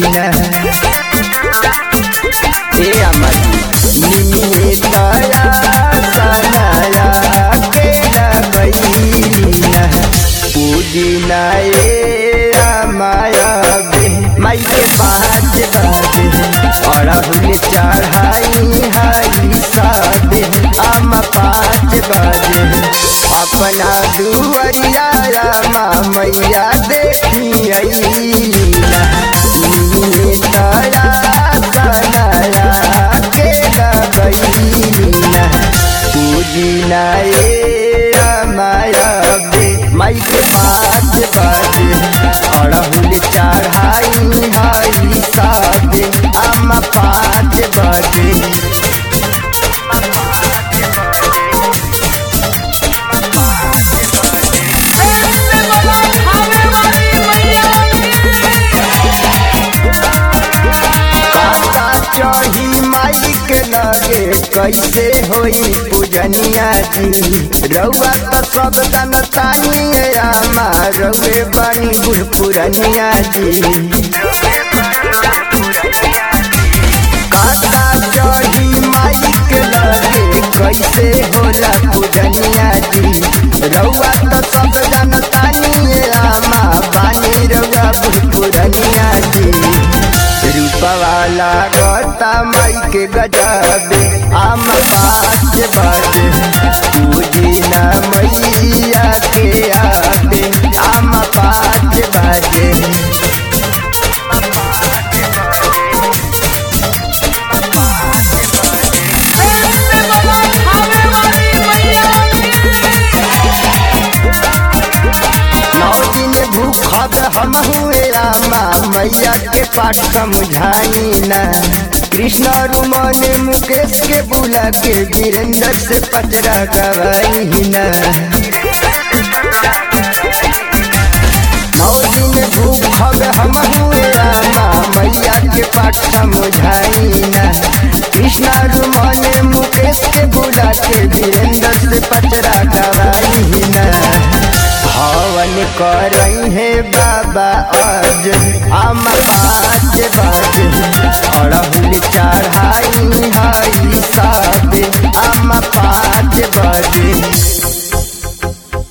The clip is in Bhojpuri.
ना ए अमर निमिए दया सनाया के लगैना पुदीना ए माया बे माई के पाँच बाजे अड़हुल चढ़ाई हाई सादे आम पाँच बाजे अपना दुआरिया रामा मैया देखी अइला निमिए दया सनाया के लगैना पूजिना ए माया बे माई के पाँच बाजे अड़हुल चढ़ाई हाई सादे आम पाँच बाजे पाता चढ़ी माई के लगे कैसे होई पूजनिया जी रउआ तो सब जनतानी आमा रउए बनी बुढ़ पुरनिया जी पाता चढ़ी माई के लगे कैसे होला पूजनिया जी रउआ तो सब जनतानी आमा बानी रउआ बुढ़ पुरनिया जी रूपवाला गोता माई के गजबे आम पाँच बाजे पूजिना मैया के आबे आम पाँच बाजे नौ दिन भूखब हम हुए आमा मैया के पाठ समझाई ना कृष्ण रुमन मुकेश के बुला के वीरेंद्र से पचरा गवाई ना नौ दिन भूखब हम हुए आमा मैया के पाठ समझाई ना कृष्ण रुमन मुकेश के बुला के वीरेंद्र से पचरा गवाई ना हवन करई है बाबा आज हम पाँच बाजे अड़हुल चढ़ाई